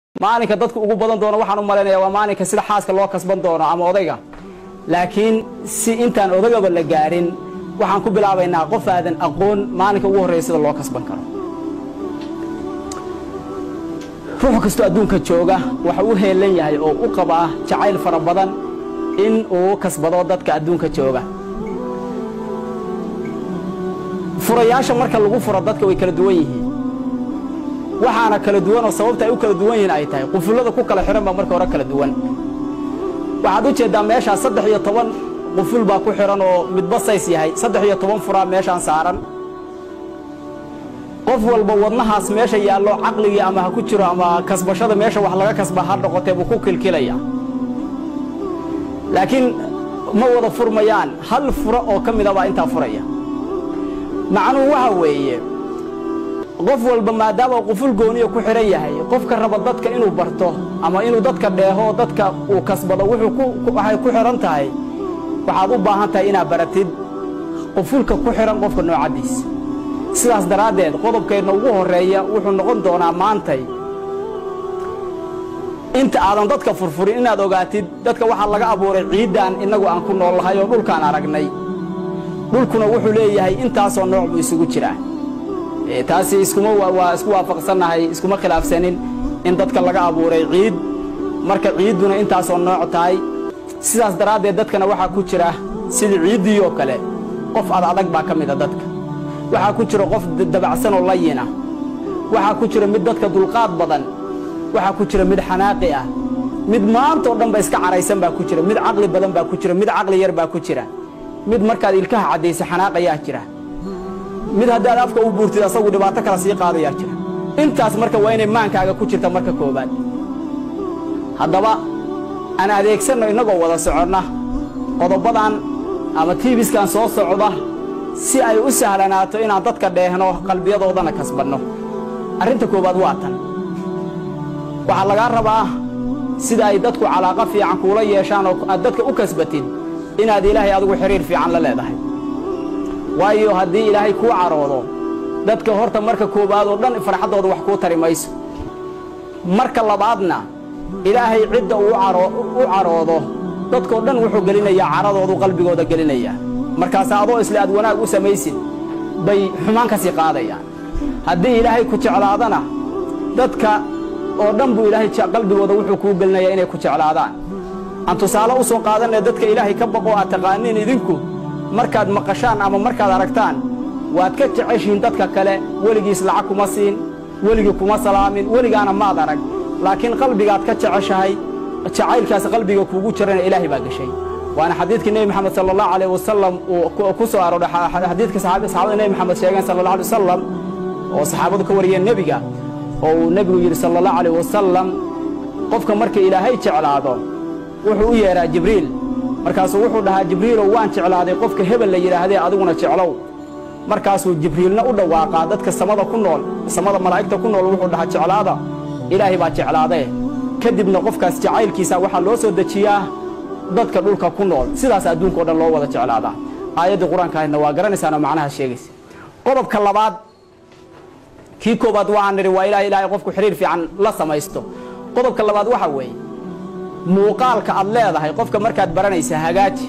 maalinka dadku ugu badan doono waxaan u malaynaya waa maalinka sida xaaska loo kasban doono ama odayga laakiin si intaan odagaba la gaarin waxaan ku bilaabaynaa qof aadan aqoon maalinka ugu horreeya sida loo kasban karo ruux kastoo adduunka jooga waxa u heelan yahay oo u qabaa jacayl fara badan in uu kasbado dadka adduunka jooga furayaasha marka lagu furo dadka way kala duwan yihiin waxaana kala duwan oo sababta ay u kala duwan yihiin ay tahay qufullada ku kala xidhan baa marka hore kala duwan waxaad u jeeddaa meeshaa saddex iyo toban quful baa ku xidhan oo midba says yahay saddex iyo toban furaa meeshaan saaran qof walba wadnahaas meesha yaallo caqligii ama ha ku jiro ama kasbashada meesha wax laga kasba ha noqotee buu ku kilkilaya laakiin ma wada furmayaan hal furo oo ka mida baa intaa furaya macnuhu waxa weeye qof walba maadaama quful gooniya ku xidhan yahay qofka raba dadka inuu barto ama inuu dadka dheeho dadka uu kasbado waxay ku xidhan tahay waxaad u baahan tahay inaad baratid qufulka ku xidhan qofka noocaddiisa sidaas daraaddeed qodobkeedna ugu horreeya wuxuu noqon doonaa maantay inta aadan dadka furfurin inaad ogaatid dadka waxaa laga abuuray ciiddan innagu aan ku nool lahay oo dhulkaan aragnay dhulkuna wuxuu leeyahay intaasoo nooc buu isugu jiraa taasi iskuma waa isku waafaqsannahay iskuma khilaafsanin in dadka laga abuuray ciid marka ciidduna intaasoo nooc tahay sidaas daraaddeed dadkana waxaa ku jira sidii ciiddii oo kale qof ad adag baa ka mida dadka waxaa ku jira qof dabacsanoo layina waxaa ku jira mid dadka dulqaad badan waxaa ku jira mid xanaaqi ah mid maantao dhan ba iska caraysan baa ku jira mid caqli badan baa ku jira mid caqli yar baa ku jira mid markaad ilkaha caddaysa xanaaqayaa jira mid haddaad afka u buurtid asagu dhibaato kala sii qaadayaa jira intaas marka waa inay maankaaga ku jirta marka koowaad haddaba aan adeegsanno innagoo wada soconna qodobbadan ama tiibiskan soo socda si ay u sahlanaato inaan dadka dheehno qalbiyadoodana kasbanno arrinta koowaad waa tan waxaa lagaa rabaa sida ay dadku calaaqo fiican kuula yeeshaan oo aad dadka u kasbatid inaad ilaahay adigu xidhiir fiican la leedahay waayo haddii ilaahay kuu caroodo dadka horta marka koowaad oo dhan farxaddooda wax kuu tari mayso marka labaadna ilaahay cidda uu u caroodo dadkoo dhan wuxuu gelinayaa caradoodu qalbigooda gelinayaa markaas adoo isle aad wanaag u samaysid bay xumaan ka sii qaadayaan haddii ilaahay ku jeclaadana dadka oo dhan buu ilaahay qalbigooda wuxuu kuu gelinayaa inay ku jeclaadaan aan tusaale u soo qaadanaya dadka ilaahay ka baqoo aad taqaaniin idinku markaad maqashaan ama markaad aragtaan waad ka jeceshihiin dadka kale weligiis lacag kuma siin weligii kuma salaamin weligaana maad arag laakiin qalbigaad ka jeceshahay jacaylkaas qalbiga kuugu jirana ilaahay baa geshay waana xadiidkii nebi moxamed sala allahu alayh wasalam uu ku soo arooray xadiidka saxaabada nebi moxamed sheegeen sala allah alay wasalam oo saxaabadu ka wariyeen nebiga oo uu nebigu yidhi sala allahu alayh wasalam qofka marka ilaahay jeclaado wuxuu u yeedhaa jibriil markaasuu wuxuu dhahaa jibriilow waan jeclaaday qofka hebel la yidhaahdee adiguna jeclow markaasuu jibriilna u dhawaaqaa dadka samada ku nool samada malaa'igta ku nool wuxuu dhahaa jeclaada ilaahay baa jeclaadee kadibna qofkaas jacaylkiisa waxaa loo soo dejiyaa dadka dhulka ku nool sidaas adduunka o dhan loo wada jeclaadaa aayaddii qur-aanka ahaydna waa garanaysaanoo macnaha sheegaysa qodobka labaad kii koowaad waxaan nidhi waa ilaah ilaahay qofku xidhiir fiican la samaysto qodobka labaad waxa weeye muuqaalka aad leedahay qofka markaad baranaysa hagaaji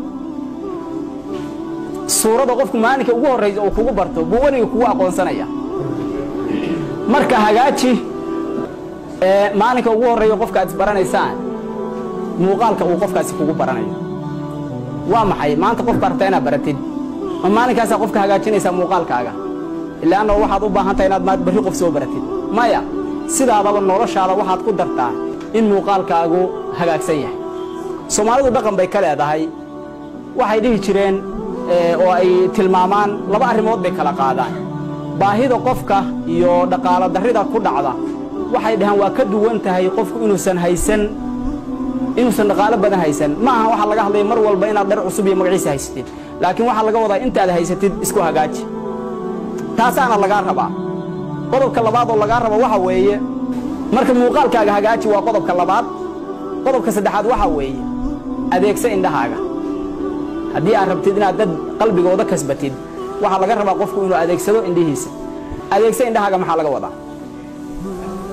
suurada qofku maalinka ugu horraysa uu kugu barto buu weliga kugu aqoonsanaya marka hagaaji maalinka ugu horreeya qofka aad isbaranaysaan muuqaalka uu qofkaasi kugu baranayo waa maxay maanta qofka rabtaa inaad baratid ma maalinkaasaa qofka hagaajinaysaa muuqaalkaaga ilaanno waxaad u baahan tahay inaad maad barri qof soo baratid maya sidaadaba noloshaada waxaad ku dartaa in muuqaalkaagu hagaagsan yahay soomaalidu dhaqan bay ka leedahay waxay dhihi jireen oo ay tilmaamaan laba arrimood bay kala qaadaan baahida qofka iyo dhaqaalo darrida ku dhacda waxay dhahaan waa ka duwan tahay qofku inuusan haysan inuusan dhaqaalo badan haysan ma aha waxaa laga hadlaya mar walba inaad dhar cusub iyo magaciisa haysatid laakiin waxaa laga wadaa intaad haysatid isku hagaaji taasaana lagaa rabaa qodobka labaad oo lagaa rabo waxa weeye marka muuqaalkaaga hagaaji waa qodobka labaad qodobka saddexaad waxaa weeye adeegsa indhahaaga haddii aad rabtid inaad dad qalbigooda kasbatid waxaa laga rabaa qofku inuu adeegsado indhihiisa adeegsa indhahaaga maxaa laga wadaa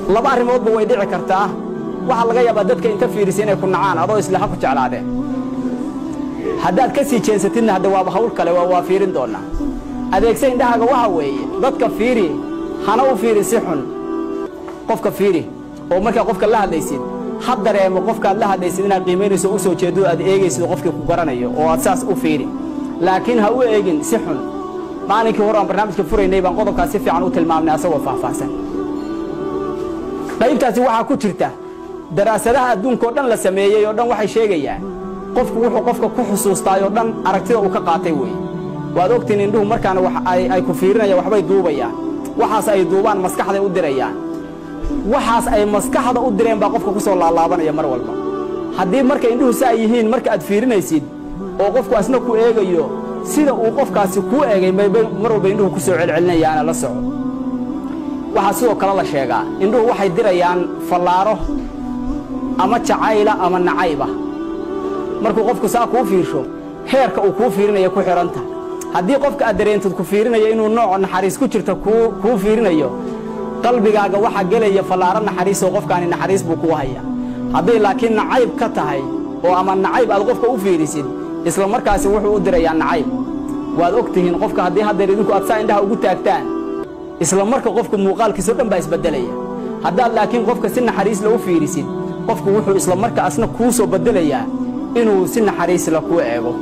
laba arrimoodba way dhici kartaa waxaa laga yaabaa dadka inta fiirisa inay ku nacaan adoo isle ha ku jeclaadeen haddaad ka sii jeensatidna hadda waaba hawl kale waa fiirin doonnaa adeegsa indhahaaga waxa weeye dadka fiiri hana u fiirin si xun qofka fiiri oo markaa qofka la hadlaysid ha dareemo qofkaad la hadlaysid inaad qiimaynayso u soo jeedo aad eegaysid qofkii ku garanayo oo aad saas u fiiri laakiin ha u eegin si xun maalinkii hore aan barnaamijka furaynay baan qodobkaas si fiican u tilmaamnay asagoo faahfaahsan qaybtaasi waxaa ku jirta daraasadaha adduunka oo dhan la sameeyey oo dhan waxay sheegayaan qofku wuxuu qofka ku xusuustaay oo dhan aragtida uu ka qaatay weeye waad ogtiin indhuhu markaana ay ku fiirinayaan waxbay duubayaan waxaas ay duubaan maskaxday u dirayaan waxaas ay maskaxda u direen baa qofka ku soo laalaabanaya mar walba haddii marka indhuhu saa yihiin marka aad fiirinaysid oo qofku asna ku eegayo sida uu qofkaasi kuu eegay mar walba indhuhu ku soo celcelinayaana la soco waxaa sidoo kale la sheegaa indhuhu waxay dirayaan fallaaro ama jacayla ama nacayba markuu qofku saa kuu fiirsho heerka uu kuu fiirinaya ku xidhanta haddii qofka aad dareentid ku fiirinayo inuu nooc naxariis ku jirta kuu fiirinayo qalbigaaga waxaa gelaya fallaaro naxariisoo qofkaani naxariis buu kuu haya hadday laakiin nacayb ka tahay oo ama nacayb aad qofka u fiirisid isla markaasi wuxuu u dirayaa nacayb waad og tihiin qofka haddii haddeer idinku aad saa indhaha ugu taagtaan isla marka qofka muuqaalkiisao dhan baa isbeddelaya haddaad laakiin qofka si naxariisla u fiirisid qofku wuxuu isla marka asna kuu soo beddelayaa inuu si naxariisla kuu eego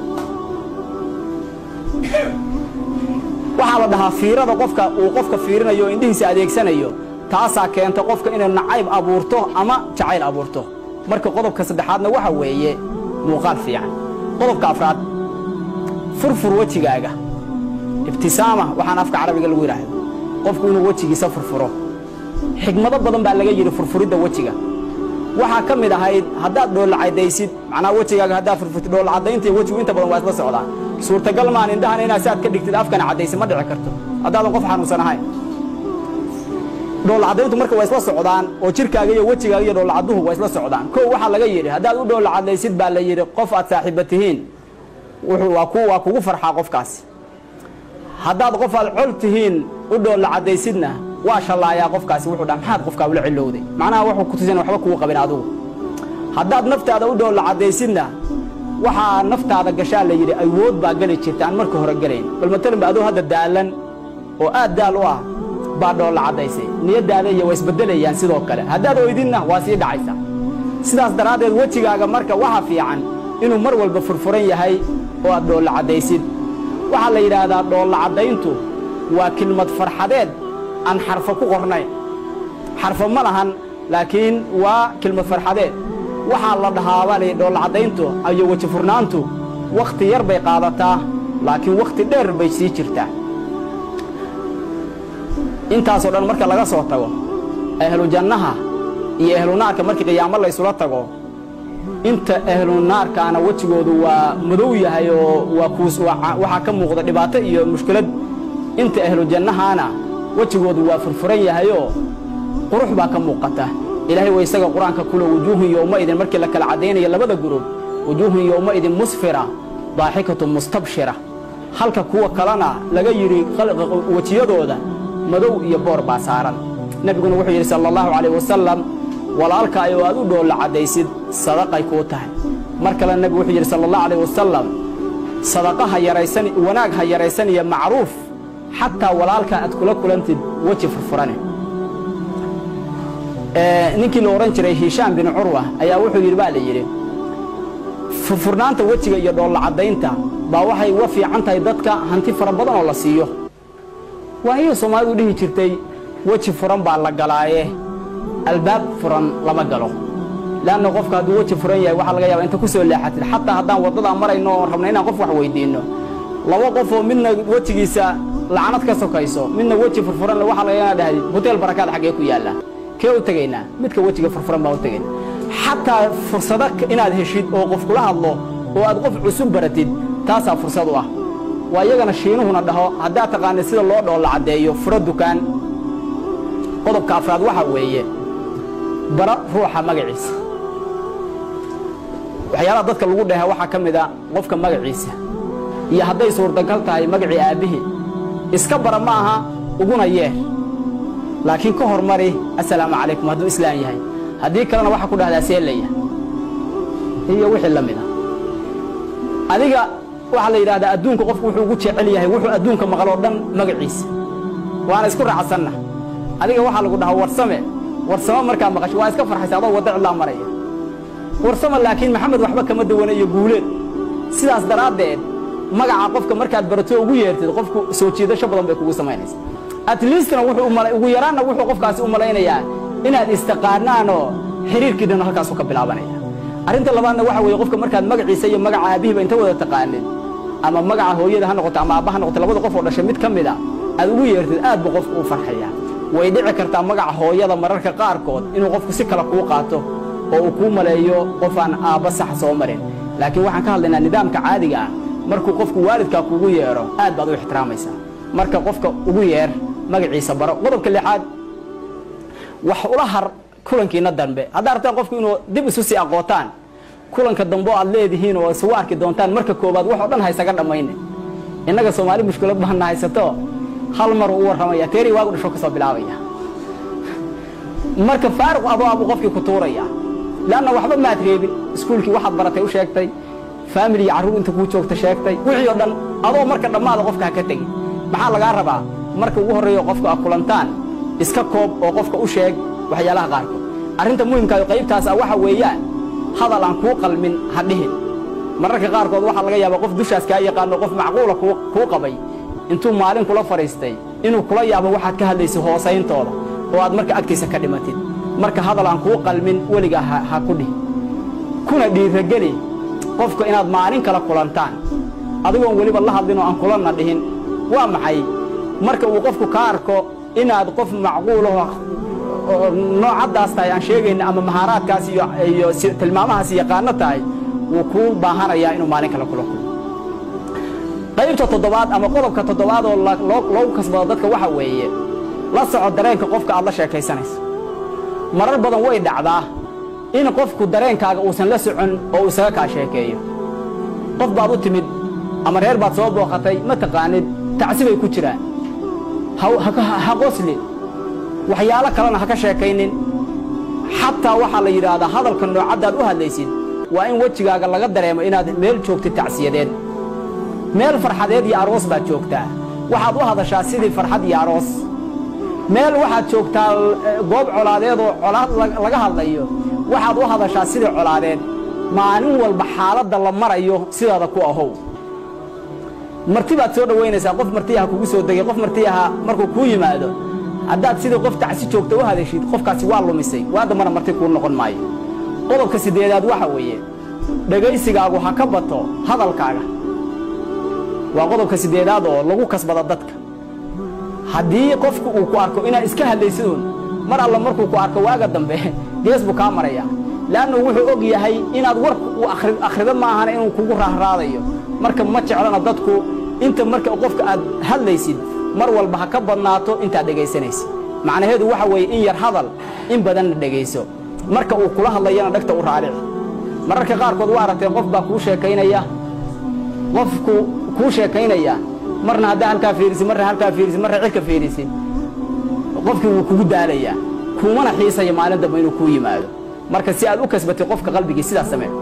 waxaa la dhahaa fiirada qofka uu qofka fiirinayo oo indhihiisa adeegsanayo taasaa keenta qofka inay nacayb abuurto ama jacayl abuurto marka qodobka saddexaadna waxa weeye muuqaal fiican qodobka afraad furfur wejigaaga ibtisaama waxaan afka carabiga lagu yidhaahdo qofku inuu wejigiisa furfuro xigmado badan baa laga yidhi furfuridda wejiga waxaa ka mid ahayd haddaad dhoollacadaysid macnaa wejigaaga haddaad furfurtid dhoollacadaynta iyo wejigu inta badan waa isla socdaa suurtagal maan indhahana inaad saad ka dhigtid afkana caddaysa ma dhici karto haddaadan qof xanuunsan ahayn dhoollacadayntu marka waa isla socdaan oo jirkaaga iyo wejigaaga iyo dhoollacadduhu waa isla socdaan kow waxaa laga yidhi haddaad u dhoollacadaysid baa la yidhi qof aad saaxiiba tihiin waa kugu farxaa qofkaasi haddaad qof aad col tihiin u dhoollacadaysidna waa shallaayaa qofkaasi wuxuu dhaa maxaad qofkaa ula cilowday macnaha wuxuu ku tusin waxba kugu qabin adigu haddaad naftaada u dhoollacadaysidna waxaa naftaada gashaa la yidhi awood baa geli jirta aan marka hore gelayn bal matalan ba aduu hadda daalan oo aad daal u ah baa dhoolla caddaysay niyaddaada iyo waa isbeddelayaan sidoo kale haddaad oydinna waa sii dhacaysa sidaas daraaddeed wejigaaga marka waxa fiican inuu mar walba furfuran yahay oo aad dhoolla caddaysid waxaa la yidhaahdaa dhoolla caddayntu waa kelmad farxadeed aan xarfo ku qornayn xarfo ma lahan laakiin waa kelmad farxadeed waxaa la dhahaa baa layidhi dhoolla caddayntu iyo weji furnaantu wakhti yar bay qaadataa laakiin wakhti dheer bay sii jirtaa intaasoo dhan marka laga soo tago ahlu jannaha iyo ahlu naarka markii qiyaamo laysula tago inta ahlu naarkaana wejigoodu waa madow yahay oo waa kuus waxaa ka muuqda dhibaato iyo mushkilad inta ahlu jannahaana wejigoodu waa furfuran yahayoo qurux baa ka muuqata ilaahay waa isaga qur-aanka kule wujuuhun yowmaidin markii la kala caddaynaya labada gurub wujuuhun yowmaidin musfira daaxikatu mustabshira halka kuwa kalena laga yidhi wejiyadooda madow iyo boor baa saaran nebiguna wuxuu yidhi sala allahu calayh wasalam walaalkaay oo aad u dhoolla caddaysid sadaqay kuu tahay mar kale nebigu wuxuu yidhi sala allahu calayh wasalam sadaqa ha yaraysan wanaag ha yaraysan iyo macruuf xataa walaalka aad kula kulantid weji furfurane ninkii la odhan jiray hishaam bin curwa ayaa wuxuu yidhi baa la yidhi furfurnaanta wejiga iyo dhoolla caddaynta baa waxay uga fiican tahay dadka hanti fara badan oo la siiyo waayay soomaalidu dhihi jirtay weji furan baa la galaaye albaab furan lama galo leanna qofka hadduu weji furan yahay waxaa laga yaaba inta ku soo leexatid xataa haddaan waddadaa marayno oon rabna inaan qof wax weyddiinno laba qofoo midna wejigiisa lacanad ka sokayso midna weji furfuran waxaa laga yaaba dhahdid hoteel barakaad xaggee ku yaalla kee u tegaynaa midka wejiga furfuran baan u tegayna xataa fursado inaad heshid oo qof kula hadlo oo aad qof cusub baratid taasaa fursad u ah waa iyagana shiinuhuna dhaho haddaad taqaanid sida loo dhoolla caddeeyo furo dukaan qodobka afraad waxaa weeye bara ruuxa magaciisa waxyaalaha dadka lagu dheha waxaa ka mid a qofka magaciisa iyo hadday suurtagal tahay magacii aabbihii iska bara ma aha uguna yeer laakiin ka hormari assalaamu calaykum hadduu islaan yahay haddii kalena waxaa ku dhahdaa seelaya iyo wixii la mid a adiga waxaa la yidhahdaa adduunka qofku wuxuu ugu jecel yahay wuxuu adduunka maqloo dhan magaciisa waana isku raacsanna adiga waxaa lagu dhahaa warsame warsamo markaa maqasho waa iska farxaysa adoo wadda cidlaa maraya warsame laakiin maxamed waxba kama dawana iyo guuleed sidaas daraaddeed magaca qofka markaad barato ugu yeertid qofku soo jiidasho badan bay kugu samaynaysa at leastna wuxuu ugu yaraanna wuxuu qofkaasi u malaynayaa inaad istaqaanaanoo xiriirkii dhan halkaasu ka bilaabanaya arrinta labaadna waxa weeye qofka markaad magaciisa iyo magaca aabihiiba inta wada taqaanin ama magaca hooyada ha noqoto ama aabba ha noqoto labada qof oo dhashay mid ka mid a aad ugu yeertid aad buu qofku u farxayaa way dhici kartaa magaca hooyada mararka qaarkood inuu qofku si kale kuu qaato oo uu kuu maleeyo qof aan aabba sax soo marin laakiin waxaan ka hadlaynaa nidaamka caadiga ah markuu qofku waalidkaa kuugu yeedho aad baad u ixtiraamaysaa marka qofka ugu yeer magaciisa baro qodobka lixaad wax ula har kulankiina dambe haddaa rabtaan qofku inuu dib isu sii aqootaan kulanka dambe oo aad leedihiin oo isugu arki doontaan marka koobaad wax oo dhan haysaga dhammayne innaga soomaali mushkilad bahanna haysato hal mar uu warramaya teeri waagu dhasho ka soo bilaabaya marka faaruq adoo abuu qofkii ku tuuraya leanna waxba maad reebin iskuulkii waxaad baratay u sheegtay faamili iyo carruur inta kuu joogta sheegtay wixii oo dhan adoo marka dhammaada qofka ha ka tegin maxaa lagaa rabaa marka ugu horreeyo qofka a kulantaan iska koob oo qofka u sheeg waxyaalaha qaarkood arrinta muhimkaayo qaybtaas ah waxa weeyaan hadal aan kuu qalmin ha dhihin mararka qaarkood waxaa laga yaabaa qof dushaas kaa yaqaano qof macquula kuu qabay intuu maalin kula fadhiistay inuu kula yaabo waxaad ka hadlaysa hoosayntooda oo aad marka agtiisa ka dhimatid marka hadal aan kuu qalmin weligaa ha ku dhihin kuna dhiirageli qofka inaad maalin kala kulantaan adigoon weliba la hadlin oo aan kulanna dhihin waa maxay marka uu qofku ka arko inaad qof macquulaho noocaddaas tahay aan sheegayna ama mahaaraadkaas iyo tilmaamahaas yaqaano tahay wuu kuu baahanayaa inuu maalin kale kula kulmo qaybta toddobaad ama qodobka toddobaad oo loogu kasbado dadka waxa weeye la soco dareenka qofka aad la sheekaysanayso marar badan way dhacdaa in qofku dareenkaaga uusan la socon oo uu isaga kaa sheekeeyo qof baad u timid ama reer baad soo booqatay ma taqaanid tacsi bay ku jiraan ha qosli waxyaalo kalena ha ka sheekaynin xataa waxaa la yidhaahdaa hadalka noocaddaad u hadlaysid waa in wejigaaga laga dareemo inaad meel joogtid tacsiyadeed meel farxadeed iyo aroos baad joogtaa waxaad u hadashaa sidii farxad iyo aroos meel waxaad joogtaa goob colaadeed oo colaad laga hadlayo waxaad u hadashaa sidii colaadeed maalin walba xaaladda la marayo sidaada ku ahow marti baad soo dhowaynaysaa qof martiyaha kugu soo degay qof martiyaha markuu kuu yimaado haddaad sidii qof tacsi joogta u hadashid qofkaasi waa lumisay waa dambana marti kuu noqon maayo qodobka siddeedaad waxa weeye dhegaysigaagu ha ka bato hadalkaaga waa qodobka siddeedaad oo lagu kasbado dadka haddii qofku uu ku arko inaad iska hadlaysiduun mar alla markuu ku arko waaga dambe gees buu kaa maraya leannu wuxuu og yahay inaad war u akhrido maahana inuu kugu raahraadayo marka ma jeclana dadku inta marka qofka aad hadlaysid mar walba ha ka badnaato intaad dhegaysanaysid macnaheedu waxa weeye in yar hadal in badanna dhegayso marka uu kula hadlayana dhegta u raarici mararka qaarkood waa aragtay qof baa kuu sheekaynaya qofku kuu sheekaynaya marna haddaa halkaa fiirisid marna halkaa fiirisid marna cirka fiirisid qofkii wuu kugu daalayaa kuumana xiisaya maalin dambe inuu kuu yimaado marka si aad u kasbatay qofka qalbigii sidaas samee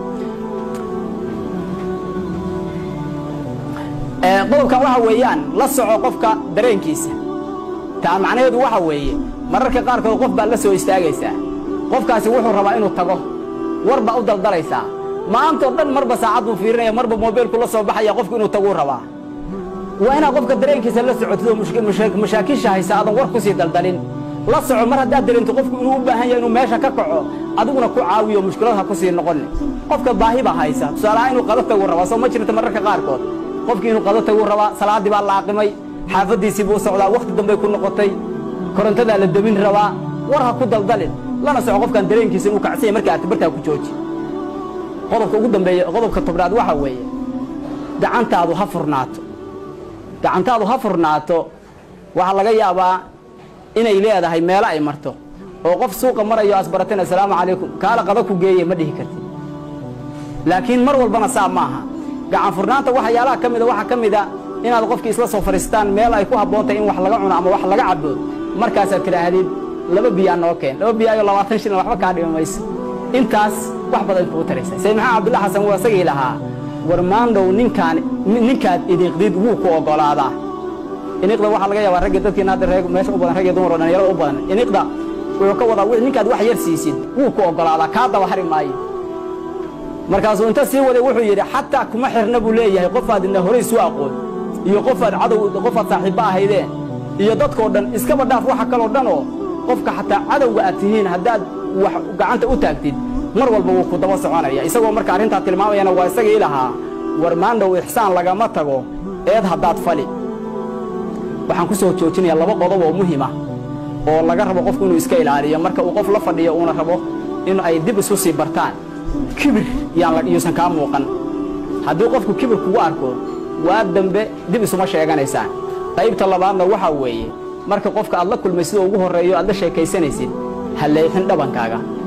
qodobkan waxa weeyaan la soco qofka dareenkiisa taa macnaheedu waxa weeye mararka qaarkood qof baad la soo istaagaysaa qofkaasi wuxuu rabaa inuu tago war baa u daldalaysaa maantao dhan marba saacad buu fiirinaya marba mobeylku la soo baxaya qofku inuu taguu rabaa waa inaad qofka dareenkiisa la socotid oo mashaakiisha haysa aadan war ku sii daldalin la soco mar haddaad dareento qofku inuu u baahan yahay inuu meesha ka kaco adiguna ku caawiyo mushkilad ha ku sii noqonni qofka baahi baa haysa tusaalahaan inuu qado taguu rabaa soo ma jirta mararka qaarkood qofkii inuu qado taguu rabaa salaaddii baa la aqimay xaafaddiisii buu socdaa wakhti dambay ku noqotay korontadaa la demin rabaa war ha ku daldalin lana soco qofkaan dareenkiisa inuu kacsanya marka aad bartaa ku jooji qodobka ugu dambeeya qodobka tobnaad waxaa weeye gacantaadu ha furnaato gacantaadu ha furnaato waxaa laga yaabaa inay leedahay meelo ay marto oo qof suuqa marayo asbarateen assalaamu calaykum kaala qada ku geeye ma dhihi kartid laakiin mar walbana saa maaha gacan furnaanta waxyaalaha ka mida waxaa ka mida inaad qofkii isla soo fadhiistaan meel ay ku habboon tahay in wax laga cuno ama wax laga cabo markaasaad tidhaahdid laba biyaa noo keen laba biyaayoo labaatan shilin waxba kaa dhimi mayso intaas wax badan kuu taraysa sayid maxamed cabdulla xasan wuu isagii lahaa war maandhow ninkaan ninkaad idiiqdid wuu ku oggolaadaa iniqda waxaa laga yaabaa raggii dadkiina hadda reer meesha u badan rag iyo dumar oo dhalinyarada u badan iniqda wuxuu ka wadaa wix ninkaad wax yar siisid wuu ku oggolaadaa kaa daba hari maayo markaasuu inta sii waday wuxuu yidhi xataa kuma xirna buu leeyahay qofaad idna horay isu aqoon iyo qofaad cadow qofaad saaxiibba ahaydeen iyo dadkoo dhan iskaba dhaaf waxa kaloo dhan oo qofka xataa cadowga aad tihiin haddaad wax gacanta u taagtid mar walba wuu ku daba soconaya isagoo marka arrintaa tilmaamayana waa isagii lahaa war maandhow ixsaan lagama tago eed haddaad fali waxaan ku soo joojinayaa laba qodob oo muhima oo laga rabo qofku inuu iska ilaaliyo marka uu qof la fadhiyo uuna rabo in ay dib isu sii bartaan kibir yuusan kaa muuqan haddii qofku kibir kugu arko waa dambe dib isuma sheeganaysaan qaybta labaadna waxaa weeye marka qofka aad la kulmay sida ugu horreeyo aad la sheekaysanaysid ha leexin dhabankaaga